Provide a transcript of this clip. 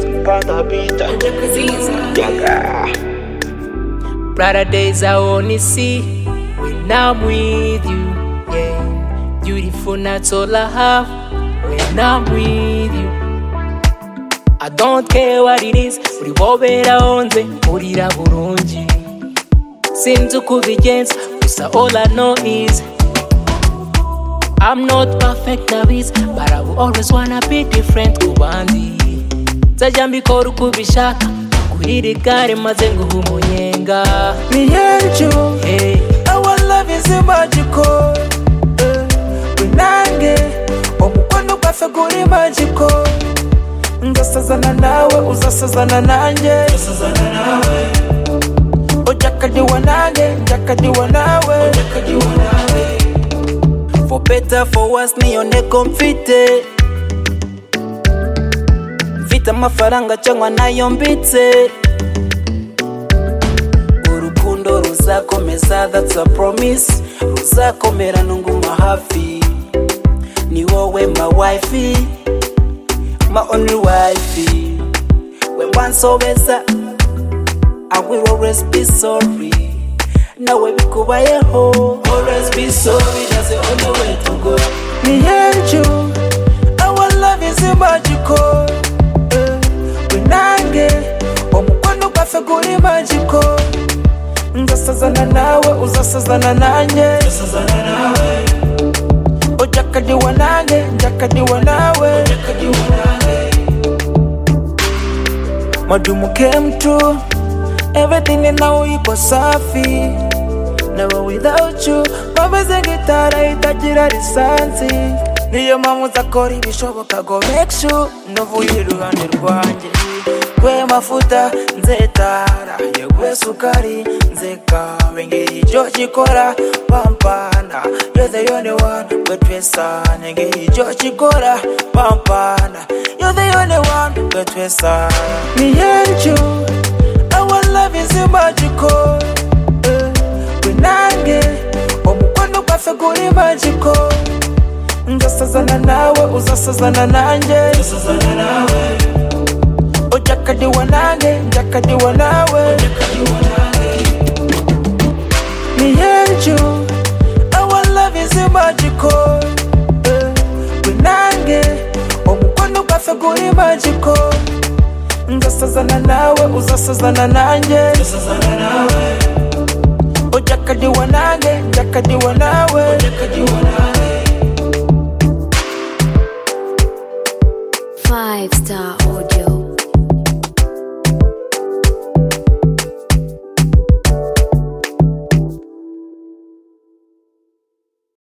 anapita Yaga. Brighter days I only see when I'm with you. Yeah, beautiful nights all I have when I'm with you. I don't care what it is, uri wobera onze, urira burungi. Sinzi uko ubigenza, gusa all I know is I'm not perfect nabizi, but I will always wanna be different ku bandi. Nzajya mbikora uko ubishaka, kurira igare maze nguhe umunyenga. Me and you, Hey, our love is magical. Eh, Unange, umukono ugasa kuri magical. Ngasazana nawe, uzasazana nanjye. Ujakadiwa nanjye, njakadiwa nawe. For better, for worse, niyo ntego mfite. Mfite amafaranga cyangwa nayo mbitse. urukundo ruzakomeza that's a promise ruzakomera nunguma hafi ni wowe my wifi my only wifi when once over I will always be sorry nawe bikubayeho always be sorry that's the only way to go me and you our love is magical eh, we nange umukono ugasa kuri magical nzasazana nawe uzasazana nanjye ujakadiwa nanjye njakadiwa nawe madumu came true everything and now iko safi never without you bameze gitara itagira lisansi niyo mpamvu nzakora ibishoboka go make sure ndavuye iruhande rwanjye kwe mafuta nzetara yekwe sukari nzekawe ngicyo kikora pampana you're the only one betwesane ngicyo kikora pampana you're the only one betwesane me and you Our love is magical. Eh, we nange umukono ugasa kuri magical. Ngasazana nawe uzasazana nanjye. Ujakadiwa nange njakadiwa nawe. Me and you, our love is magical. Eh, we nange umukono ugasa kuri magical. ngasazana nawe uzasazana nanjye ujakadiwa nange njakadiwa nawe Five Star Audio.